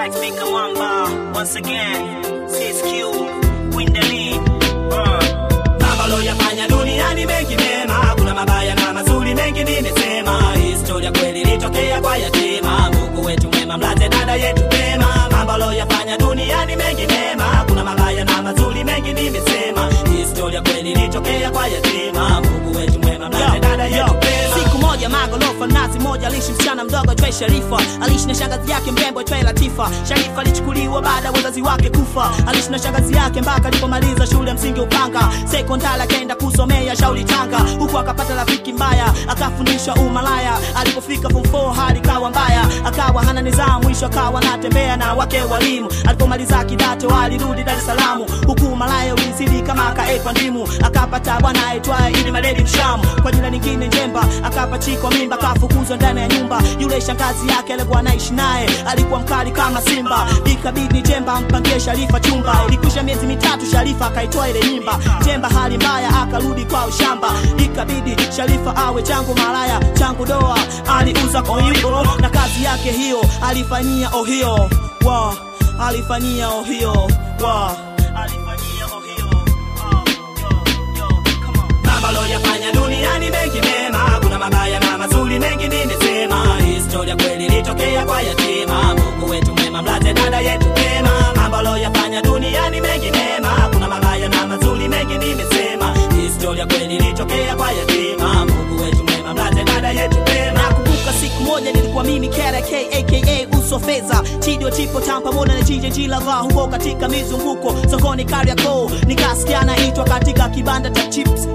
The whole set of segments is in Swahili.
Right Mika Mwamba once again CSQ win the lead uh. Mambo loyafanya duniani mengi mema, kuna mabaya na mazuri mengi nimesema. Historia kweli ilitokea kwa yatima, Mungu wetu mwema, mlaze dada yetu pema. Mambo loyafanya duniani mengi mema, kuna mabaya na mazuri mengi nimesema. Historia kweli ilitokea kwa yatima, Mungu wetu mwema, mlaze dada yetu pema. siku moja magorofa nazi moja aliishi msichana mdogo aitwaye Sharifa. Aliishi na shangazi yake mrembo aitwaye Latifa. Sharifa alichukuliwa baada ya wazazi wake kufa. Aliishi na shangazi yake mpaka alipomaliza shule ya msingi Upanga. Sekondari akaenda kusomea Shauri Tanga, huku akapata rafiki mbaya, akafundishwa umalaya. Alipofika form 4 hali kawa mbaya, akawa hana nidhamu, mwisho akawa anatembea na wake walimu. Alipomaliza kidato alirudi Dar es Salaam, huku umalaya ulizidi kama akaekwa ndimu. Akapata bwana aitwaye Idi Maledi Mshamu, kwa jina lingine Njemba. Akapachikwa mimba, akafukuzwa ndani ya nyumba. Yule shangazi yake alikuwa anaishi naye alikuwa mkali kama simba, ikabidi Njemba ampangie Sharifa chumba. Ilikwisha miezi mitatu, Sharifa akaitoa ile mimba. Njemba hali mbaya, akarudi kwa ushamba, ikabidi Sharifa awe changu malaya, changu doa. Aliuza koimbo na kazi yake hiyo alifanyia ohio wa alifanyia ohio wa alifanyia ohio oh, yo, yo, come on. Mambo loyafanya duniani mengi mema, kuna mabaya na mazuri mengi nimesema. Historia kweli ilitokea kwa yatima, Mungu wetu mwema, mlaze dada yetu pema. Mambo loyafanya duniani mengi mema, kuna mabaya na mazuri mengi nimesema. Historia kweli ilitokea kwa yatima, Mungu wetu mwema, mlaze dada yetu pema. nakumbuka siku moja nilikuwa mimi KRK aka uso fedha chidio tipo tam pamoja na JJG lava huko katika mizunguko sokoni Kariakoo nikasikia naitwa katika kibanda cha chips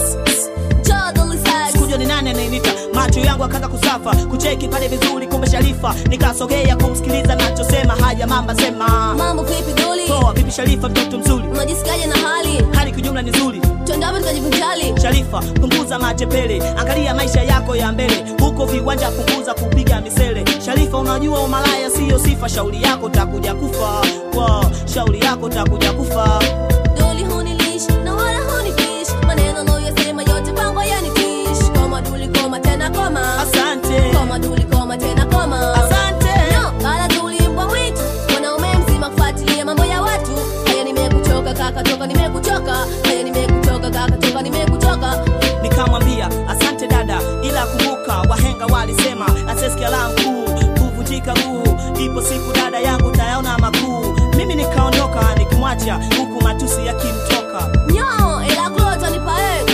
sikujua ni nani anayenita macho yangu akaka kusafa kucheki pale vizuri kumbe Sharifa nikasogea kumsikiliza nachosema haya mamba sema Mambo vipi doli? poa vipi Sharifa mtoto mzuri Unajisikiaje na hali? hali kijumla ni nzuri Twende wapi tukajivinjari? Sharifa, punguza matepele, angalia maisha yako ya mbele, huko viwanja punguza kupiga misele. Sharifa, unajua umalaya siyo sifa, shauri yako takuja kufa. Wow, shauri yako takuja kufa. Doli hunilish na wala hunifish. Maneno unayoyasema yote pango yanitish. Koma duli koma tena koma. Asante, Koma duli koma tena koma. asante. No, bala duli mbwa mwitu. Mwanaume mzima kufuatilia mambo ya watu. Haya nimekuchoka kaka toka nimekuchoka. Haya nimekuchoka kaka toka nimekuchoka. Nikamwambia asante dada, ila kumbuka wahenga walisema asesikia la mkuu kuvunjika guu. Ipo siku dada yangu tayaona makuu. Mimi nikaondoka nikimwacha huku matusi yakimtoka. Nyo, ila klota nipae.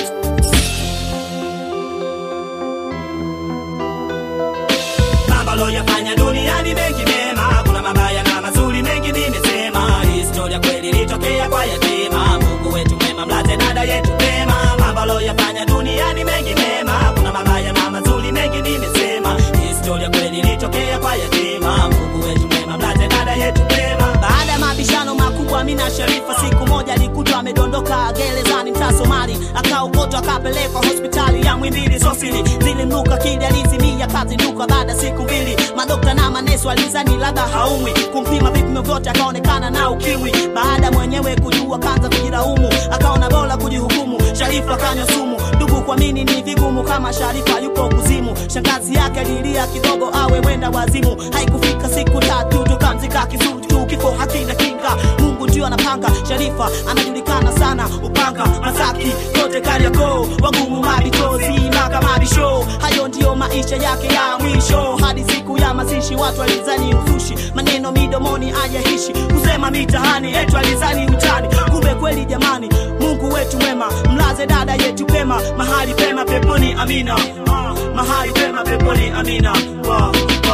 Mambo loyafanya duniani mengi mema, kuna mabaya na mazuri mengi nimesema. Historia kweli ilitokea kwa yatima, Mungu wetu mwema, mlaze dada yetu pema. Mambo loyafanya duniani mengi mema, kuna mabaya na mazuri mengi nimesema. Historia kweli ilitokea kwa yatima, Mungu wetu mwema, mlaze dada yetu pema. Baada ya mabishano makubwa, Amina Sharifa siku moja alikutwa amedondoka gerezani mtaa Somali, akaokotwa akapelekwa hospitali ya Mwimbili Sosili. Zilimnuka kili alizimia kazinduka baada ya siku mbili. Madokta na manesu alizani labda haumwi, kumpima vipimo vyote akaonekana na ukimwi. Baada mwenyewe kujua kanza kujilaumu, akaona bora kujihukumu. Sharifa kanywa sumu, ndugu kuamini ni vigumu kama Sharifa yupo kuzimu. Shangazi yake alilia kidogo awe wenda wazimu, haikufika siku tatu tukamzika kizuri tu, kifo hakina kinga. Mungu ndio anapanga. Sharifa anajulikana sana Upanga, Masaki, kote Kariakoo, wagumu mabitozi mpaka mabisho. Hayo ndiyo maisha yake ya mwisho, hadi siku ya mazishi watu walizani uzushi, maneno midomoni ajaishi, kusema mitahani etu alizani utani, kumbe kweli jamani. Mungu wetu mwema, mlaze dada yetu pema, mahali pema peponi, amina. Ah, mahali pema peponi, amina. Wow, wow.